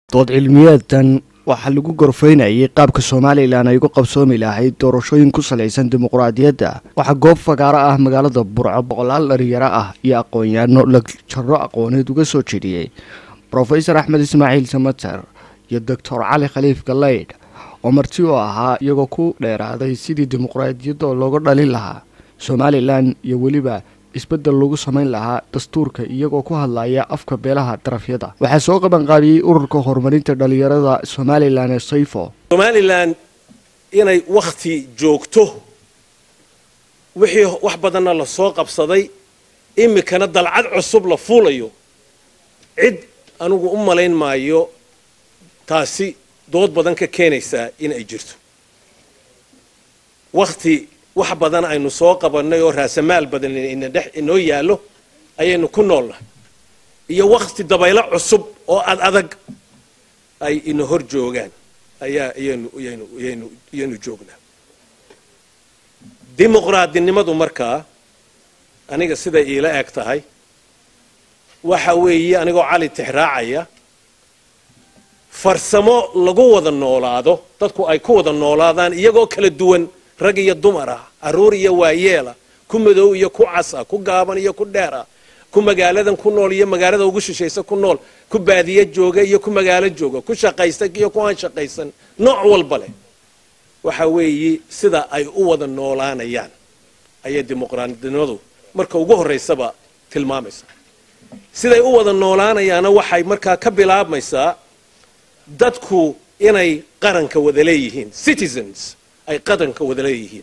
dood cilmiyeedkan waxaa lagu gorfaynayay qaabka somalilan ay ugu qabsoomi lahayd doorashooyin ku salaysan dimuqraadiyadda waxaa goob fagaaro ah magaalada burco boqolaal dhalinyaro ah iyo aqoon-yaano la jaro aqooneed uga soo jedhiyey rofesor axmed ismaaciil samater iyo doctor cali khaliif galeydh oo marti u ahaa iyagoo ku dheeraaday sidii dimuqraadiyadda looga dhalin lahaa somalilan iyo weliba isbeddel lagu samayn lahaa dastuurka iyagoo ku hadlaya afka beelaha darafyada waxaa soo qabanqaabiyey ururka horumarinta dhalinyarada somalilan ee sayfo somalilan inay wakhti joogto wixii wax badanna la soo qabsaday iminkana dalcad cusub la fuulayo cid anigu u malayn maayo taasi dood badan ka keenaysaa in ay jirto wakhti wax badan aynu soo qabannay oo raasamaal badan inadhex inoo yaallo ayaynu ku noolnahay iyo wakhti dabaylo cusub oo ad adag ay ina hor joogaan ayaa iyaynu iyaynu iyaynu iyaynu joognaa dimuqraadinimadu markaa aniga siday iila eg tahay waxa weeye anigoo cali tixraacaya farsamo lagu wada noolaado dadku ay ku wada noolaadaan iyagoo kala duwan rag iyo dumar ah carruur iyo waayeela ku madow iyo ku casa ku gaaban iyo ku dheer ah ku magaaladan ku nool iyo magaalada ugu shishaysa ku nool ku baadiye jooga iyo ku magaalo jooga ku shaqaysta iyo ku aan shaqaysan nooc walba leh waxa weeye sida ay u wada noolaanayaan ayay dimuqraadinimadu marka ugu horraysaba tilmaamaysaa siday u wada noolaanayaana waxay markaa ka bilaabmaysaa dadku inay qaranka wada leeyihiin citizens ay qaranka wada leeyihiin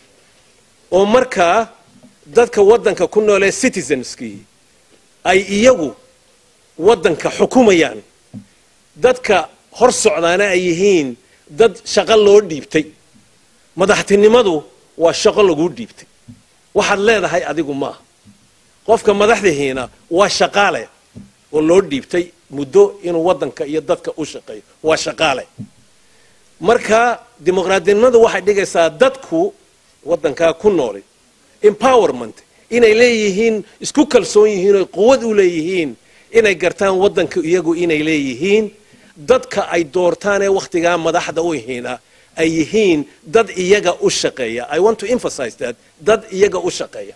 oo markaa dadka waddanka ku noolee citizenskii ay iyagu waddanka xukumayaan dadka hor socdaana ay yihiin dad shaqo loo dhiibtay madaxtinimadu waa shaqo laguu dhiibtay waxaad leedahay adigu maaha qofka madaxdihiina waa shaqaale oo loo dhiibtay muddo inuu waddanka iyo dadka u shaqeeyo waa shaqaale marka dimuqraadinimadu waxay dhigaysaa dadku waddankaa ku nooli empowerment inay leeyihiin isku kalsoon yihiin oy quwad u leeyihiin inay gartaan waddanka iyagu inay leeyihiin dadka ay doortaan ee wakhtigaa madaxda u yihiina ay yihiin dad iyaga u shaqeeya i want to emphasize that dad iyaga u shaqeeya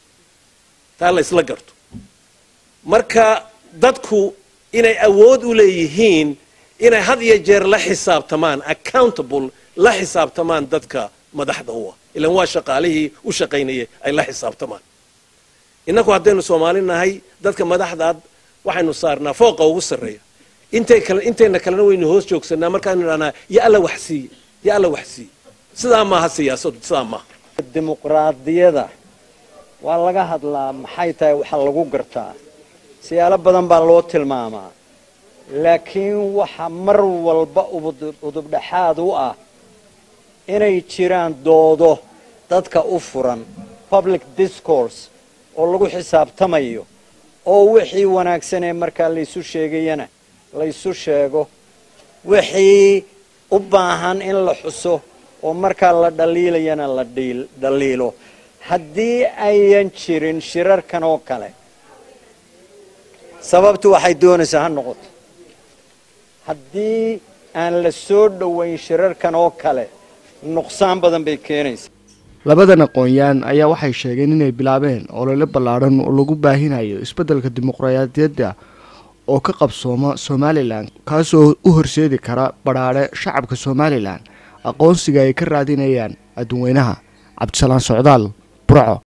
taa la isla garto marka dadku inay awood u leeyihiin inay had iyo jeer la xisaabtamaan accountable la xisaabtamaan dadka madaxda u ah ilan waa shaqaalihii u shaqaynayay ay la xisaabtamaan innaku haddaynu soomaali nahay dadka madaxdaad waxaynu saarnaa fooqa ugu sarreeya intay kale intayna kalena waynu hoos joogsanaa markaaynu idhahnaa ya alla wax siiye ya alla wax siiye sidaa maaha siyaasadu sidaa maaha dimuqraadiyada waa laga hadlaa maxay tahay waxa lagu gartaa siyaalo badan baa loo tilmaamaa laakiin waxa mar walba udubdhexaad u ah inay jiraan doodo dadka u furan public discourse oo lagu xisaabtamayo oo wixii wanaagsan ee markaa laysu sheegayana laysu sheego wixii u baahan in la xuso oo markaa la dhaliilayana la dhaliilo haddii ayan jirin shirarkan oo kale sababtu waxay doonaysaa ha noqoto haddii aan la soo dhowayn shirarkan oo kale nuqsaan badan bay keenaysaa labadan aqoon-yaan ayaa waxay sheegeen inay bilaabeen olole ballaadhan oo lagu baahinayo isbeddelka dimuqraadiyadda oo ka qabsooma somalilan kaasoo u horseedi kara badhaadhe shacabka somalilan aqoonsiga ay ka raadinayaan adduweynaha cabdisalaan socdaal burco